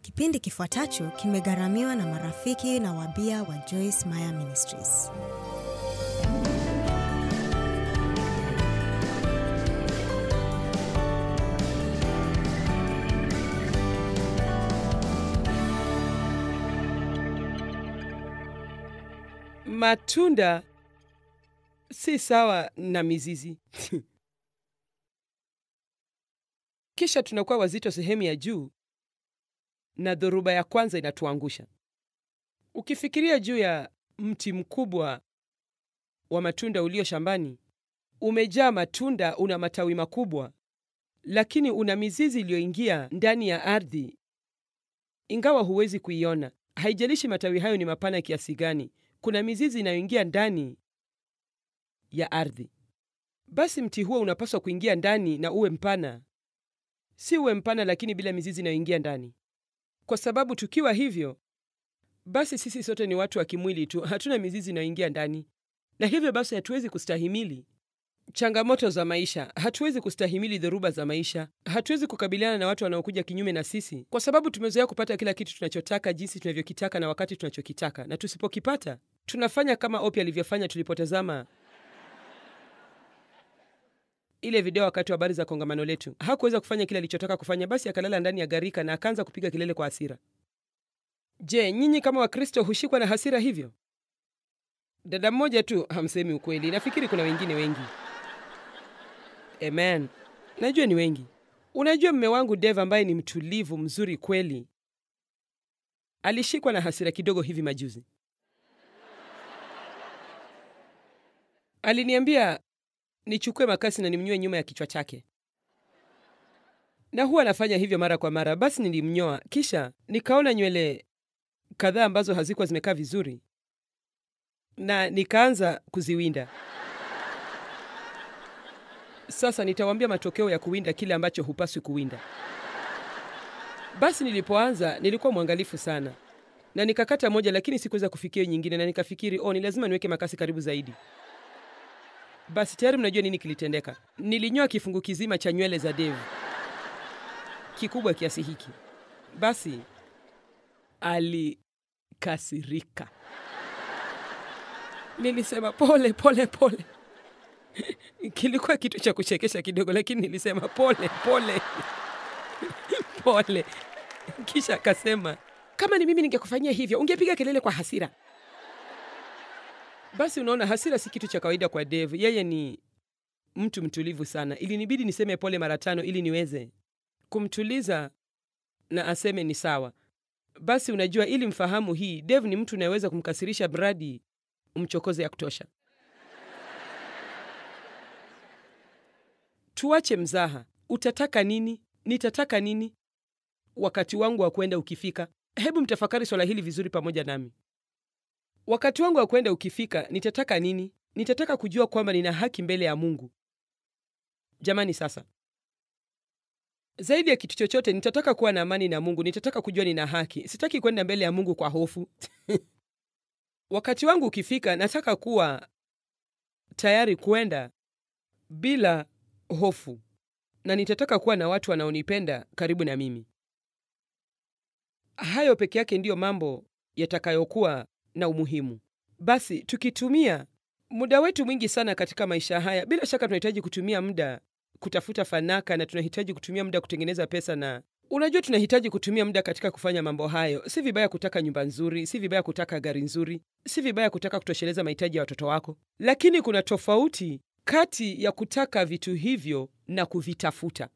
Kipindi kifuatacho kimegharamiwa na marafiki na wabia wa Joyce Meyer Ministries. Matunda si sawa na mizizi. Kisha tunakuwa wazito sehemu ya juu na dhoruba ya kwanza inatuangusha. Ukifikiria juu ya mti mkubwa wa matunda ulio shambani, umejaa matunda, una matawi makubwa, lakini una mizizi iliyoingia ndani ya ardhi, ingawa huwezi kuiona. Haijalishi matawi hayo ni mapana kiasi gani, kuna mizizi inayoingia ndani ya ardhi. Basi mti huo unapaswa kuingia ndani na uwe mpana, si uwe mpana lakini bila mizizi inayoingia ndani, kwa sababu tukiwa hivyo, basi sisi sote ni watu wa kimwili tu, hatuna mizizi inayoingia ndani, na hivyo basi hatuwezi kustahimili changamoto za maisha, hatuwezi kustahimili dhoruba za maisha, hatuwezi kukabiliana na watu wanaokuja kinyume na sisi, kwa sababu tumezoea kupata kila kitu tunachotaka jinsi tunavyokitaka na wakati tunachokitaka, na tusipokipata tunafanya kama Opi alivyofanya tulipotazama ile video wakati wa habari za kongamano letu. Hakuweza kufanya kile alichotaka kufanya, basi akalala ndani ya gharika na akaanza kupiga kelele kwa hasira. Je, nyinyi kama Wakristo hushikwa na hasira hivyo? Dada mmoja tu hamsemi ukweli, nafikiri kuna wengine wengi. Amen, najua ni wengi. Unajua, mme wangu Dave ambaye ni mtulivu mzuri kweli, alishikwa na hasira kidogo hivi majuzi. Aliniambia nichukue makasi na nimnyoe nyuma ya kichwa chake, na huwa anafanya hivyo mara kwa mara. Basi nilimnyoa, kisha nikaona nywele kadhaa ambazo hazikuwa zimekaa vizuri, na nikaanza kuziwinda. Sasa nitawaambia matokeo ya kuwinda kile ambacho hupaswi kuwinda. Basi nilipoanza nilikuwa mwangalifu sana, na nikakata moja, lakini sikuweza kufikia nyingine, na nikafikiri oh, ni lazima niweke makasi karibu zaidi. Basi tayari mnajua nini kilitendeka. Nilinyoa kifungu kizima cha nywele za Dave, kikubwa kiasi hiki. Basi alikasirika. Nilisema pole pole pole. Kilikuwa kitu cha kuchekesha kidogo, lakini nilisema pole pole pole. Kisha akasema, kama ni mimi ningekufanyia hivyo ungepiga kelele kwa hasira. Basi unaona, hasira si kitu cha kawaida kwa Dave. Yeye ni mtu mtulivu sana. Ilinibidi niseme pole mara tano ili niweze kumtuliza na aseme ni sawa. Basi unajua, ili mfahamu hii, Dave ni mtu unayeweza kumkasirisha mradi umchokoze ya kutosha. Tuache mzaha. Utataka nini? Nitataka nini? Wakati wangu wa kwenda ukifika, hebu mtafakari swala hili vizuri pamoja nami. Wakati wangu wa kwenda ukifika, nitataka nini? Nitataka kujua kwamba nina haki mbele ya Mungu. Jamani, sasa zaidi ya kitu chochote, nitataka kuwa na amani na Mungu. Nitataka kujua nina haki. Sitaki kwenda mbele ya Mungu kwa hofu. Wakati wangu ukifika, nataka kuwa tayari kwenda bila hofu, na nitataka kuwa na watu wanaonipenda karibu na mimi. Hayo peke yake ndiyo mambo yatakayokuwa na umuhimu. Basi tukitumia muda wetu mwingi sana katika maisha haya, bila shaka tunahitaji kutumia muda kutafuta fanaka, na tunahitaji kutumia muda kutengeneza pesa, na unajua, tunahitaji kutumia muda katika kufanya mambo hayo. Si vibaya kutaka nyumba nzuri, si vibaya kutaka gari nzuri, si vibaya kutaka kutosheleza mahitaji ya watoto wako, lakini kuna tofauti kati ya kutaka vitu hivyo na kuvitafuta.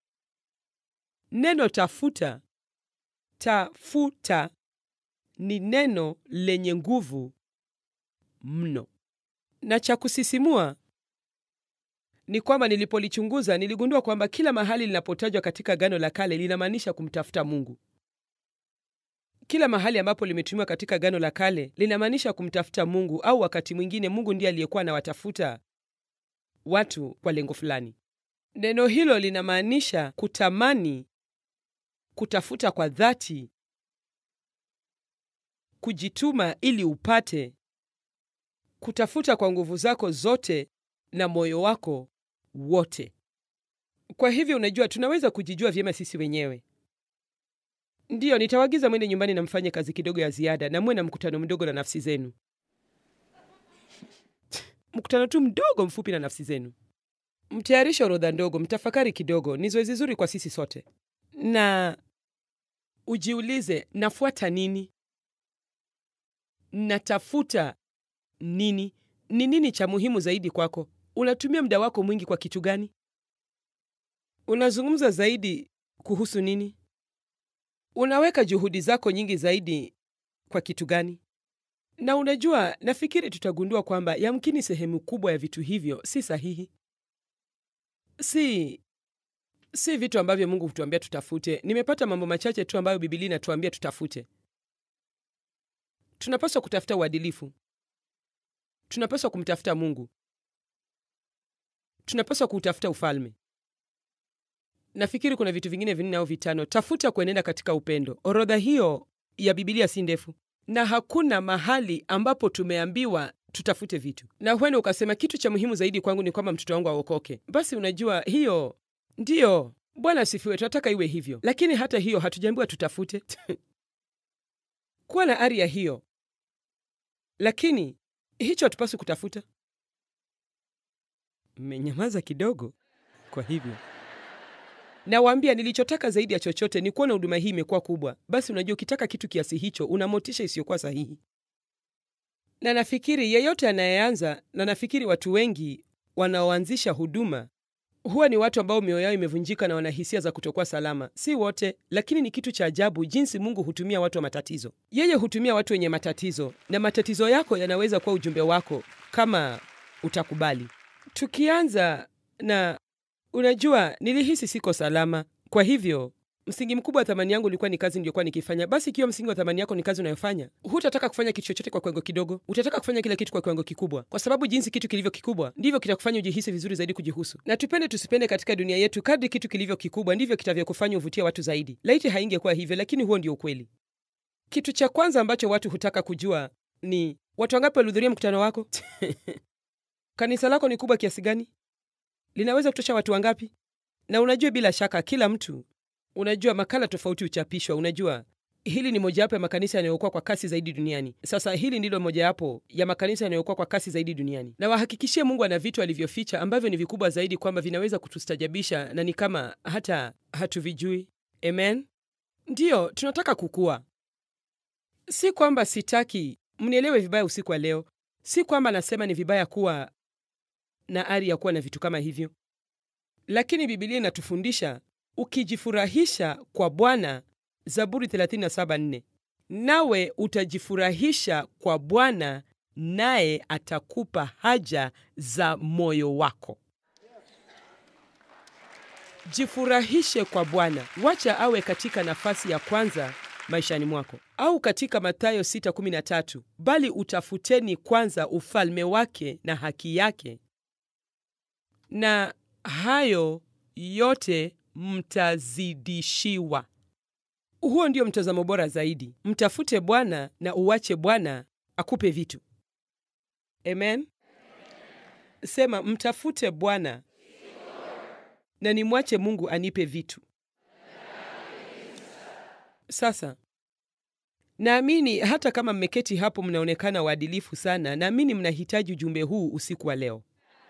Neno tafuta, tafuta ni neno lenye nguvu mno, na cha kusisimua ni kwamba nilipolichunguza niligundua kwamba kila mahali linapotajwa katika Agano la Kale linamaanisha kumtafuta Mungu. Kila mahali ambapo limetumiwa katika Agano la Kale linamaanisha kumtafuta Mungu, au wakati mwingine Mungu ndiye aliyekuwa anawatafuta watu kwa lengo fulani. Neno hilo linamaanisha kutamani, kutafuta kwa dhati, kujituma ili upate, kutafuta kwa nguvu zako zote na moyo wako wote. Kwa hivyo, unajua, tunaweza kujijua vyema sisi wenyewe. Ndiyo, nitawaagiza mwende nyumbani na mfanye kazi kidogo ya ziada na muwe na mkutano mdogo na nafsi zenu. mkutano tu mdogo mfupi na nafsi zenu. Mtayarishe orodha ndogo, mtafakari kidogo. Ni zoezi zuri kwa sisi sote, na ujiulize, nafuata nini? Natafuta nini? Ni nini cha muhimu zaidi kwako? Unatumia muda wako mwingi kwa kitu gani? Unazungumza zaidi kuhusu nini? Unaweka juhudi zako nyingi zaidi kwa kitu gani? Na unajua, nafikiri tutagundua kwamba yamkini sehemu kubwa ya vitu hivyo si sahihi, si si vitu ambavyo Mungu hutuambia tutafute. Nimepata mambo machache tu ambayo Biblia inatuambia tutafute. Tunapaswa kutafuta uadilifu, tunapaswa kumtafuta Mungu, tunapaswa kuutafuta ufalme. Nafikiri kuna vitu vingine vinne au vitano. Tafuta kuenenda katika upendo. Orodha hiyo ya Biblia si ndefu, na hakuna mahali ambapo tumeambiwa tutafute vitu. Na huenda ukasema kitu cha muhimu zaidi kwangu ni kwamba mtoto wangu aokoke. Basi unajua, hiyo ndiyo, Bwana asifiwe, tunataka iwe hivyo, lakini hata hiyo hatujaambiwa tutafute kuwa na ari ya hiyo, lakini hicho hatupaswi kutafuta. Mmenyamaza kidogo. Kwa hivyo nawaambia, nilichotaka zaidi ya chochote ni kuona huduma hii imekuwa kubwa. Basi unajua, ukitaka kitu kiasi hicho, una motisha isiyokuwa sahihi. Na nafikiri yeyote anayeanza, na nafikiri watu wengi wanaoanzisha huduma huwa ni watu ambao mioyo yao imevunjika na wana hisia za kutokuwa salama. Si wote, lakini ni kitu cha ajabu jinsi Mungu hutumia watu wa matatizo. Yeye hutumia watu wenye matatizo, na matatizo yako yanaweza kuwa ujumbe wako kama utakubali. Tukianza na unajua, nilihisi siko salama, kwa hivyo msingi mkubwa wa thamani yangu ulikuwa ni kazi niliyokuwa nikifanya. Basi ikiwa msingi wa thamani yako ni kazi unayofanya, hutataka kufanya kitu chochote kwa kiwango kidogo, utataka kufanya kila kitu kwa kiwango kikubwa, kwa sababu jinsi kitu kilivyo kikubwa ndivyo kitakufanya ujihisi vizuri zaidi kujihusu. Na tupende tusipende, katika dunia yetu, kadri kitu kilivyo kikubwa ndivyo kitavyokufanya uvutia watu zaidi. Laiti haingekuwa hivyo, lakini huo ndio ukweli. Kitu cha kwanza ambacho watu hutaka kujua ni watu wangapi walihudhuria mkutano wako? kanisa lako ni kubwa kiasi gani? linaweza kutosha watu wangapi? Na unajua, bila shaka kila mtu Unajua, makala tofauti huchapishwa. Unajua, hili ni mojawapo ya makanisa yanayokuwa kwa kasi zaidi duniani. Sasa hili ndilo mojawapo ya makanisa yanayokuwa kwa kasi zaidi duniani, na wahakikishie Mungu ana vitu alivyoficha ambavyo ni vikubwa zaidi, kwamba vinaweza kutustajabisha na ni kama hata hatuvijui. Amen. Ndiyo, tunataka kukua. Si kwamba sitaki mnielewe vibaya usiku wa leo, si kwamba nasema ni vibaya kuwa na ari ya kuwa na vitu kama hivyo, lakini Biblia inatufundisha ukijifurahisha kwa Bwana, Zaburi 37:4, nawe utajifurahisha kwa Bwana, naye atakupa haja za moyo wako. Jifurahishe kwa Bwana, wacha awe katika nafasi ya kwanza maishani mwako, au katika Mathayo 6:13, bali utafuteni kwanza ufalme wake na haki yake, na hayo yote mtazidishiwa. Huo ndio mtazamo bora zaidi. Mtafute Bwana na uwache Bwana akupe vitu. Amen. Sema, mtafute Bwana na nimwache Mungu anipe vitu. Sasa naamini hata kama mmeketi hapo mnaonekana waadilifu sana, naamini mnahitaji ujumbe huu usiku wa leo.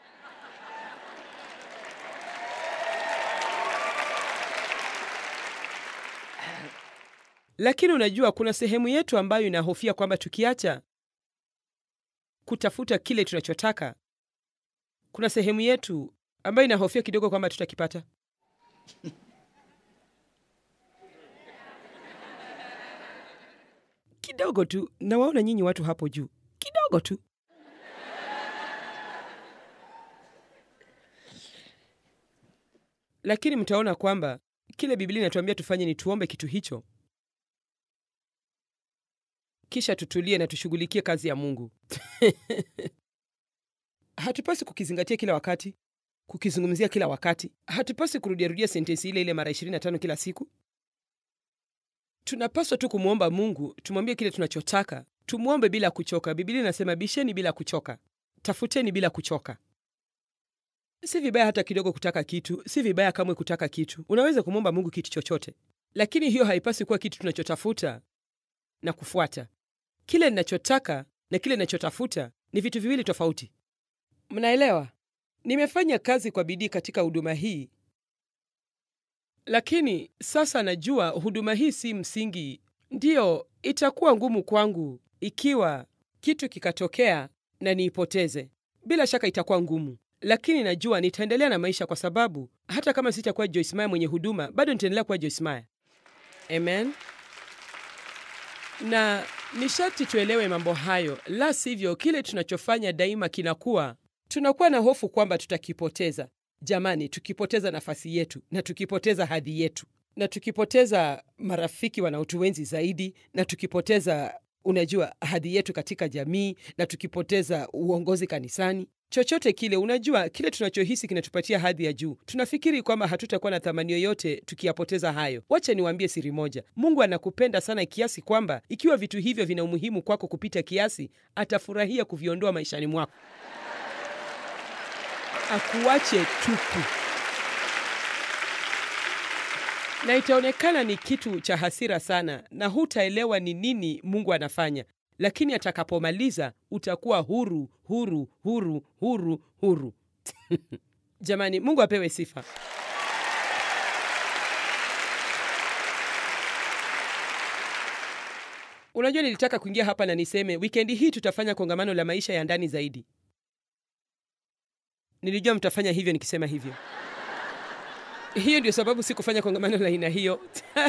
Lakini unajua kuna sehemu yetu ambayo inahofia kwamba tukiacha kutafuta kile tunachotaka, kuna sehemu yetu ambayo inahofia kidogo kwamba tutakipata. Kidogo tu, nawaona nyinyi watu hapo juu, kidogo tu. Lakini mtaona kwamba kile Biblia inatuambia tufanye ni tuombe kitu hicho kisha tutulie na tushughulikie kazi ya Mungu. Hatupasi kukizingatia kila wakati, kukizungumzia kila wakati. Hatupasi kurudiarudia sentensi ile ile mara 25 kila siku. Tunapaswa tu kumwomba Mungu, tumwambie kile tunachotaka, tumwombe bila kuchoka. Biblia inasema bisheni bila kuchoka, tafuteni bila kuchoka. Si vibaya hata kidogo kutaka kitu, si vibaya kamwe kutaka kitu. Unaweza kumwomba Mungu kitu chochote. lakini hiyo haipaswi kuwa kitu tunachotafuta na kufuata. Kile ninachotaka na kile ninachotafuta ni vitu viwili tofauti. Mnaelewa? Nimefanya kazi kwa bidii katika huduma hii, lakini sasa najua huduma hii si msingi. Ndiyo, itakuwa ngumu kwangu ikiwa kitu kikatokea na niipoteze. Bila shaka itakuwa ngumu, lakini najua nitaendelea na maisha, kwa sababu hata kama sitakuwa Joyce Meyer mwenye huduma, bado nitaendelea kuwa Joyce Meyer. Amen. Na ni sharti tuelewe mambo hayo, la sivyo kile tunachofanya daima kinakuwa, tunakuwa na hofu kwamba tutakipoteza. Jamani, tukipoteza nafasi yetu na tukipoteza hadhi yetu na tukipoteza marafiki wanaotuenzi zaidi na tukipoteza, unajua, hadhi yetu katika jamii na tukipoteza uongozi kanisani, chochote kile, unajua, kile tunachohisi kinatupatia hadhi ya juu, tunafikiri kwamba hatutakuwa na thamani yoyote tukiyapoteza hayo. Wacha niwaambie siri moja, Mungu anakupenda sana kiasi kwamba ikiwa vitu hivyo vina umuhimu kwako kupita kiasi, atafurahia kuviondoa maishani mwako, akuache tupu na itaonekana ni kitu cha hasira sana, na hutaelewa ni nini Mungu anafanya, lakini atakapomaliza utakuwa huru, huru, huru, huru, huru. Jamani, Mungu apewe sifa. Unajua, nilitaka kuingia hapa na niseme wikendi hii tutafanya kongamano la maisha ya ndani zaidi. Nilijua mtafanya hivyo nikisema hivyo. Hiyo ndio sababu sikufanya kongamano la aina hiyo.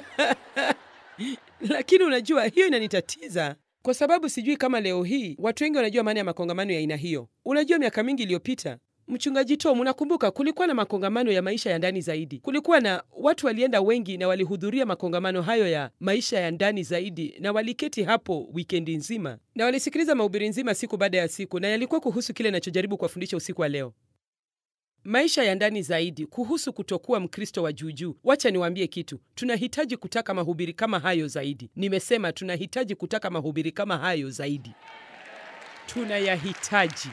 Lakini unajua, hiyo inanitatiza kwa sababu sijui kama leo hii watu wengi wanajua maana ya makongamano ya aina hiyo. Unajua, miaka mingi iliyopita, mchungaji Tom, unakumbuka, kulikuwa na makongamano ya maisha ya ndani zaidi. Kulikuwa na watu walienda wengi na walihudhuria makongamano hayo ya maisha ya ndani zaidi, na waliketi hapo wikendi nzima na walisikiliza mahubiri nzima siku baada ya siku, na yalikuwa kuhusu kile nachojaribu kuwafundisha usiku wa leo maisha ya ndani zaidi kuhusu kutokuwa Mkristo wa juujuu. Wacha niwaambie kitu, tunahitaji kutaka mahubiri kama hayo zaidi. Nimesema tunahitaji kutaka mahubiri kama hayo zaidi, tunayahitaji.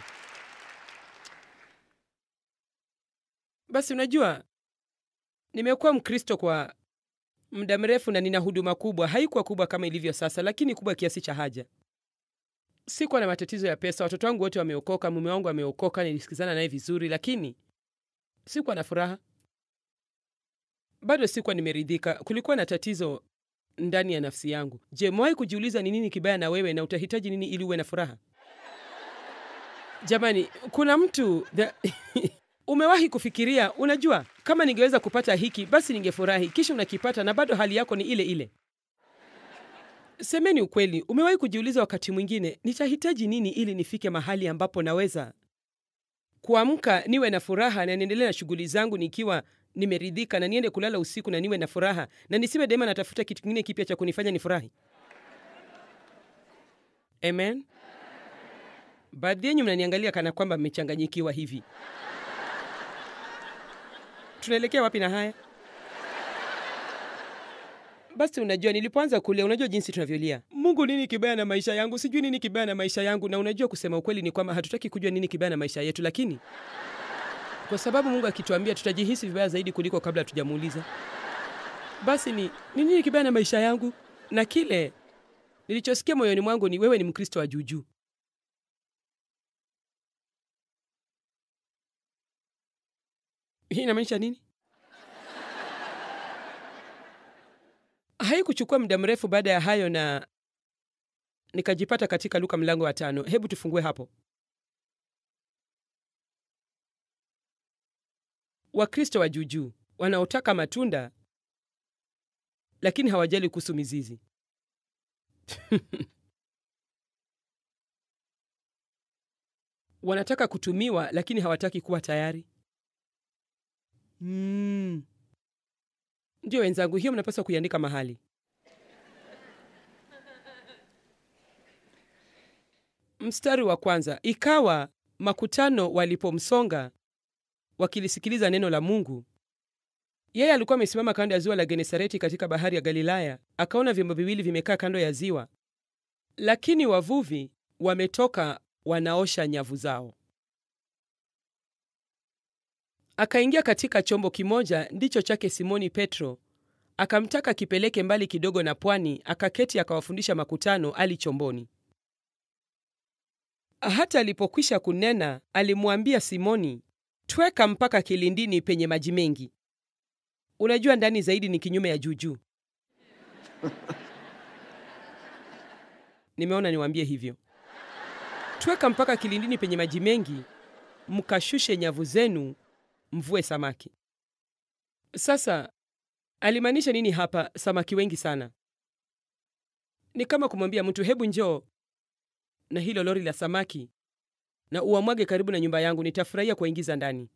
Basi unajua, nimekuwa Mkristo kwa muda mrefu na nina huduma kubwa. Haikuwa kubwa kama ilivyo sasa, lakini kubwa kiasi cha haja. Sikuwa na matatizo ya pesa, watoto wangu wote wameokoka, mume wangu ameokoka, nilisikizana naye vizuri, lakini sikuwa na furaha bado, sikuwa nimeridhika. Kulikuwa na tatizo ndani ya nafsi yangu. Je, mwahi kujiuliza ni nini kibaya na wewe na utahitaji nini ili uwe na furaha? Jamani, kuna mtu the... umewahi kufikiria, unajua, kama ningeweza kupata hiki basi ningefurahi, kisha unakipata na bado hali yako ni ile ile. Semeni ukweli, umewahi kujiuliza wakati mwingine, nitahitaji nini ili nifike mahali ambapo naweza kuamka niwe na furaha na niendelee na shughuli zangu nikiwa nimeridhika, na niende kulala usiku na niwe na furaha, na nisiwe daima natafuta kitu kingine kipya cha kunifanya nifurahi. Amen. Baadhi yenyu mnaniangalia kana kwamba mmechanganyikiwa hivi. Tunaelekea wapi na haya? Basi unajua, nilipoanza kulia, unajua jinsi tunavyolia, Mungu, nini kibaya na maisha yangu? Sijui nini kibaya na maisha yangu. Na unajua, kusema ukweli ni kwamba hatutaki kujua nini kibaya na maisha yetu, lakini kwa sababu Mungu akituambia, tutajihisi vibaya zaidi kuliko kabla hatujamuuliza. Basi ni ni nini kibaya na maisha yangu? Na kile nilichosikia moyoni mwangu ni wewe ni Mkristo wa juujuu. Hii inamaanisha nini? Haikuchukua muda mrefu baada ya hayo na nikajipata katika Luka mlango wa tano. Hebu tufungue hapo. Wakristo wa juujuu wanaotaka matunda lakini hawajali kuhusu mizizi. Wanataka kutumiwa lakini hawataki kuwa tayari. Mm. Ndio wenzangu, hiyo mnapaswa kuiandika mahali. Mstari wa kwanza, ikawa makutano walipomsonga wakilisikiliza neno la Mungu, yeye alikuwa amesimama kando ya ziwa la Genesareti katika bahari ya Galilaya, akaona vyombo viwili vimekaa kando ya ziwa, lakini wavuvi wametoka wanaosha nyavu zao. Akaingia katika chombo kimoja ndicho chake Simoni Petro, akamtaka kipeleke mbali kidogo na pwani, akaketi akawafundisha makutano ali chomboni. Hata alipokwisha kunena, alimwambia Simoni, tweka mpaka kilindini penye maji mengi. Unajua, ndani zaidi ni kinyume ya juujuu. Nimeona niwaambie hivyo. Tweka mpaka kilindini penye maji mengi, mkashushe nyavu zenu, mvue samaki. Sasa alimaanisha nini hapa? Samaki wengi sana. Ni kama kumwambia mtu, hebu njoo na hilo lori la samaki na uwamwage karibu na nyumba yangu, nitafurahia kuwaingiza ndani.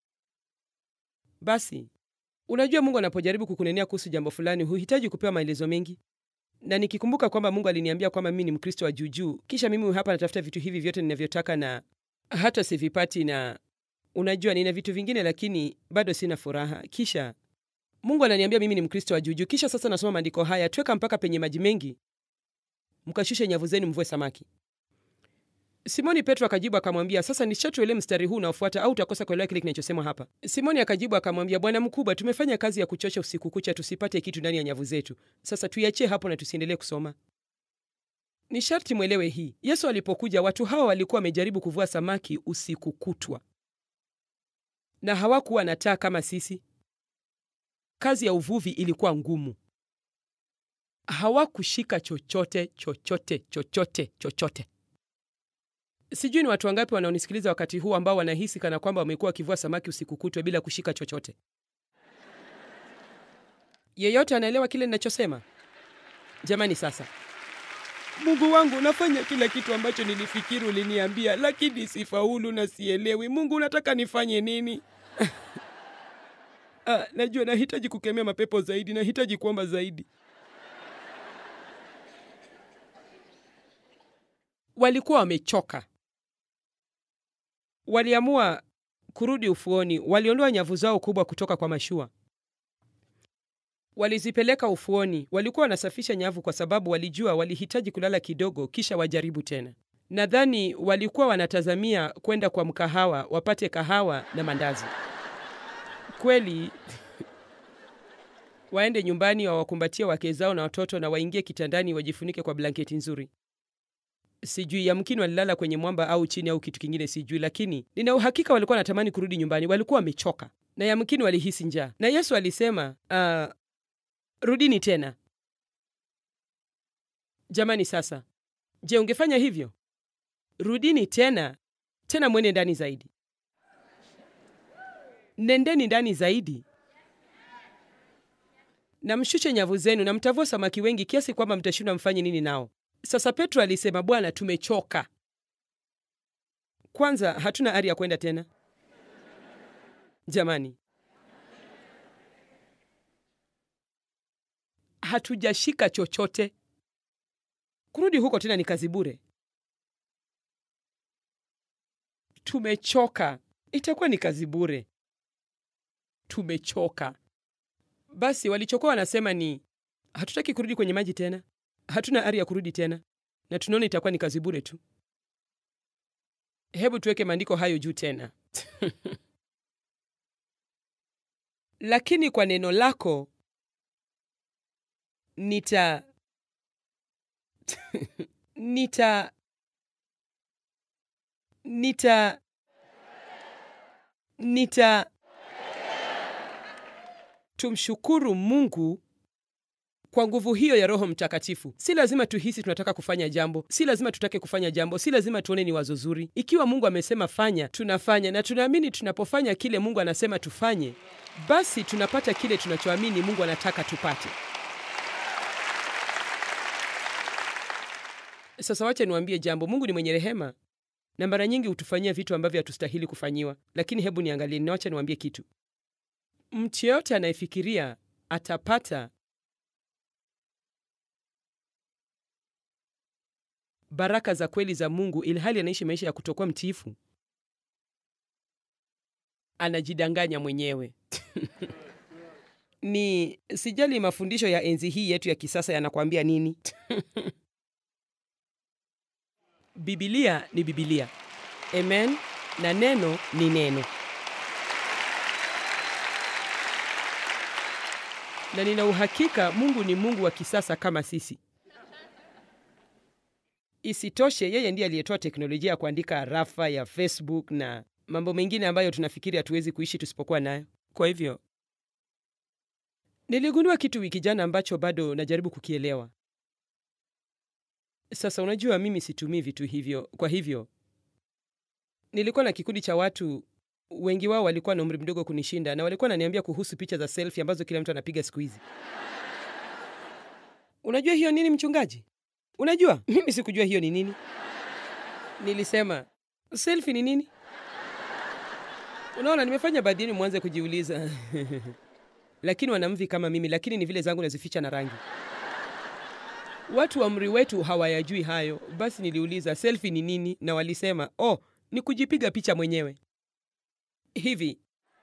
Basi unajua, Mungu anapojaribu kukunenea kuhusu jambo fulani, huhitaji kupewa maelezo mengi. Na nikikumbuka kwamba Mungu aliniambia kwamba mimi ni Mkristo wa juujuu, kisha mimi hapa natafuta vitu hivi vyote ninavyotaka na hata sivipati, na unajua, nina vitu vingine lakini bado sina furaha. Kisha Mungu ananiambia mimi ni Mkristo wa juujuu, kisha sasa nasoma maandiko haya, tweka mpaka penye maji mengi, mkashushe nyavu zenu, mvue samaki. Simoni Petro akajibu akamwambia, sasa nishatuelewa mstari huu unaofuata, au utakosa kuelewa kile kinachosemwa hapa. Simoni akajibu akamwambia, Bwana mkubwa, tumefanya kazi ya kuchosha usiku kucha, tusipate kitu ndani ya nyavu zetu. Sasa tuiachie hapo na tusiendelee kusoma. Ni sharti mwelewe hii. Yesu alipokuja, watu hawa walikuwa wamejaribu kuvua samaki usiku kutwa, na hawakuwa na taa kama sisi. Kazi ya uvuvi ilikuwa ngumu. Hawakushika chochote chochote chochote chochote. Sijui ni watu wangapi wanaonisikiliza wakati huu ambao wanahisi kana kwamba wamekuwa wakivua samaki usiku kutwa bila kushika chochote. Yeyote anaelewa kile ninachosema? Jamani, sasa Mungu wangu, nafanya kila kitu ambacho nilifikiri uliniambia, lakini sifaulu na sielewi. Mungu, unataka nifanye nini? Ah, najua nahitaji kukemea mapepo zaidi, nahitaji kuomba zaidi. Walikuwa wamechoka, waliamua kurudi ufuoni. Waliondoa nyavu zao kubwa kutoka kwa mashua, walizipeleka ufuoni. Walikuwa wanasafisha nyavu kwa sababu walijua walihitaji kulala kidogo, kisha wajaribu tena. Nadhani walikuwa wanatazamia kwenda kwa mkahawa wapate kahawa na mandazi. Kweli waende nyumbani, wawakumbatia wake zao na watoto, na waingie kitandani, wajifunike kwa blanketi nzuri. Sijui, yamkini walilala kwenye mwamba au chini au kitu kingine, sijui, lakini nina uhakika walikuwa wanatamani kurudi nyumbani. Walikuwa wamechoka na yamkini walihisi njaa, na Yesu alisema uh, rudini tena. Jamani, sasa je, ungefanya hivyo? Rudini tena tena, mwende ndani zaidi, nendeni ndani zaidi na mshushe nyavu zenu, na mtavua samaki wengi kiasi kwamba mtashindwa mfanye nini nao. Sasa Petro alisema, Bwana, tumechoka. Kwanza hatuna ari ya kwenda tena. Jamani, hatujashika chochote. Kurudi huko tena ni kazi bure. Tumechoka, itakuwa ni kazi bure. Tumechoka. Basi walichokuwa wanasema ni hatutaki kurudi kwenye maji tena, hatuna ari ya kurudi tena, na tunaona itakuwa ni kazi bure tu. Hebu tuweke maandiko hayo juu tena. Lakini kwa neno lako nita nita nita nita tumshukuru Mungu kwa nguvu hiyo ya Roho Mtakatifu. Si lazima tuhisi tunataka kufanya jambo, si lazima tutake kufanya jambo, si lazima tuone ni wazo zuri. Ikiwa Mungu amesema fanya, tunafanya, na tunaamini tunapofanya kile Mungu anasema tufanye, basi tunapata kile tunachoamini Mungu anataka tupate. Sasa wacha niwaambie jambo. Mungu ni mwenye rehema na mara nyingi hutufanyia vitu ambavyo hatustahili kufanyiwa, lakini hebu niangalie, na wacha niwaambie kitu. Mtu yeyote anayefikiria atapata baraka za kweli za Mungu ilhali anaishi maisha ya kutokuwa mtiifu, anajidanganya mwenyewe. Ni sijali mafundisho ya enzi hii yetu ya kisasa yanakwambia nini. Bibilia ni Bibilia, amen, na neno ni neno. na nina uhakika Mungu ni Mungu wa kisasa kama sisi. Isitoshe, yeye ndiye aliyetoa teknolojia ya kuandika rafa ya Facebook na mambo mengine ambayo tunafikiri hatuwezi kuishi tusipokuwa nayo. Kwa hivyo niligundua kitu wiki jana ambacho bado najaribu kukielewa. Sasa unajua, mimi situmii vitu hivyo. Kwa hivyo nilikuwa na kikundi cha watu, wengi wao walikuwa na umri mdogo kunishinda, na walikuwa wananiambia kuhusu picha za selfie ambazo kila mtu anapiga siku hizi. Unajua hiyo nini, mchungaji? Unajua mimi sikujua hiyo ni nini. Nilisema selfie ni nini? Unaona, nimefanya baadhi yenu mwanze kujiuliza lakini wanamvi kama mimi, lakini ni vile zangu nazificha na rangi. Watu wa umri wetu hawayajui hayo. Basi niliuliza selfie ni nini, na walisema oh, ni kujipiga picha mwenyewe hivi.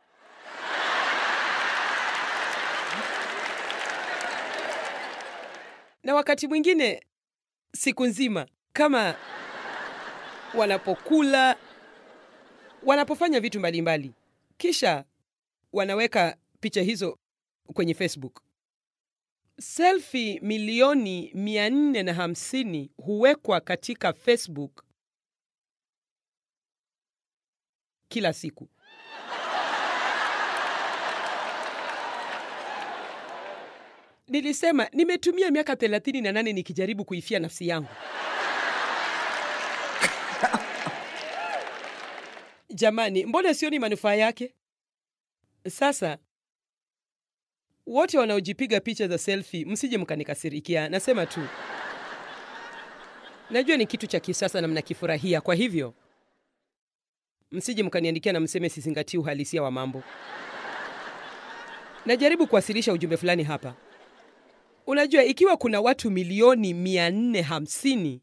Na wakati mwingine siku nzima, kama wanapokula, wanapofanya vitu mbalimbali, kisha wanaweka picha hizo kwenye Facebook. Selfie milioni mia nne na hamsini huwekwa katika Facebook kila siku. Nilisema nimetumia miaka thelathini na nane nikijaribu kuifia nafsi yangu. Jamani, mbona sioni manufaa yake? Sasa wote wanaojipiga picha za selfie, msije mkanikasirikia. Nasema tu, najua ni kitu cha kisasa na mnakifurahia, kwa hivyo msije mkaniandikia na mseme sizingatii uhalisia wa mambo. Najaribu kuwasilisha ujumbe fulani hapa. Unajua, ikiwa kuna watu milioni mia nne hamsini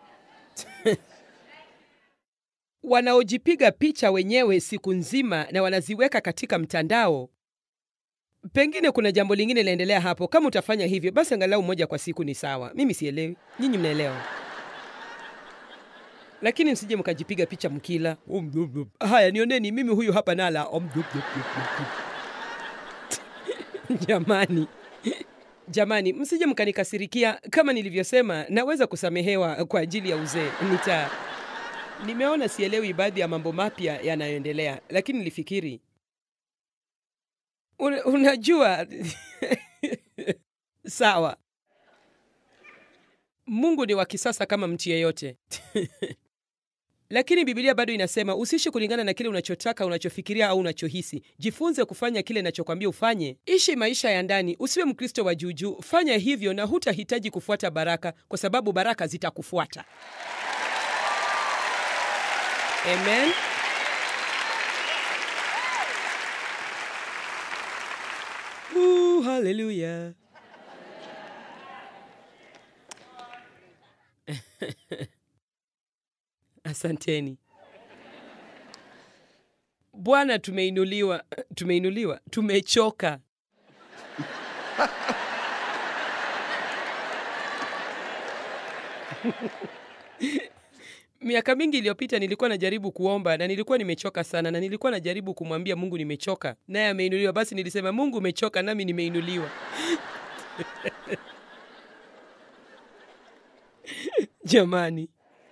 wanaojipiga picha wenyewe siku nzima na wanaziweka katika mtandao, pengine kuna jambo lingine linaendelea hapo. Kama utafanya hivyo, basi angalau moja kwa siku ni sawa. Mimi sielewi, nyinyi mnaelewa, lakini msije mkajipiga picha mkila. Haya, nioneni mimi huyu hapa nala. Jamani, jamani, msije mkanikasirikia. Kama nilivyosema, naweza kusamehewa kwa ajili ya uzee. Nita nimeona sielewi baadhi ya mambo mapya yanayoendelea, lakini nilifikiri Una, unajua sawa, Mungu ni wa kisasa kama mtu yeyote lakini Biblia bado inasema usiishi kulingana na kile unachotaka, unachofikiria au unachohisi. Jifunze kufanya kile inachokwambia ufanye. Ishi maisha ya ndani, usiwe Mkristo wa juujuu. Fanya hivyo na hutahitaji kufuata baraka, kwa sababu baraka zitakufuata. Amen. Uh, haleluya. Asanteni Bwana, tumeinuliwa, tumeinuliwa, tumechoka. Miaka mingi iliyopita nilikuwa najaribu kuomba na nilikuwa nimechoka sana, na nilikuwa najaribu kumwambia Mungu nimechoka, naye ameinuliwa. Basi nilisema Mungu umechoka, nami nimeinuliwa. Jamani,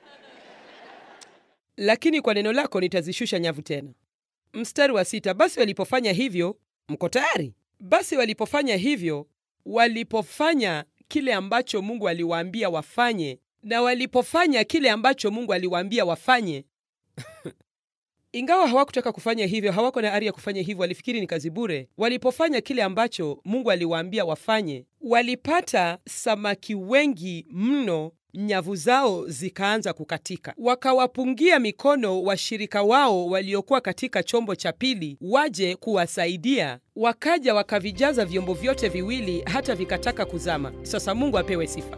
lakini kwa neno lako nitazishusha nyavu tena. Mstari wa sita, basi walipofanya hivyo, mko tayari? Basi walipofanya hivyo, walipofanya kile ambacho Mungu aliwaambia wafanye, na walipofanya kile ambacho Mungu aliwaambia wafanye ingawa hawakutaka kufanya hivyo, hawako na ari ya kufanya hivyo, walifikiri ni kazi bure. Walipofanya kile ambacho Mungu aliwaambia wafanye, walipata samaki wengi mno nyavu zao zikaanza kukatika. Wakawapungia mikono washirika wao waliokuwa katika chombo cha pili waje kuwasaidia. Wakaja wakavijaza vyombo vyote viwili hata vikataka kuzama. Sasa Mungu apewe sifa.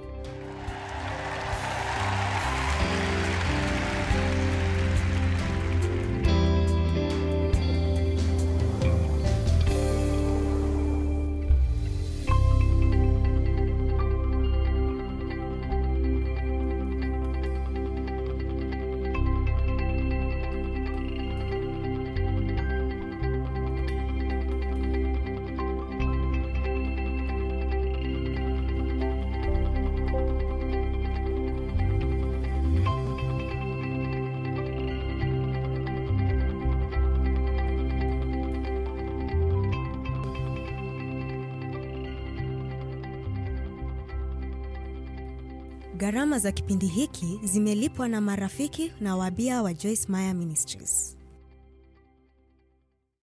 Gharama za kipindi hiki zimelipwa na marafiki na wabia wa Joyce Meyer Ministries.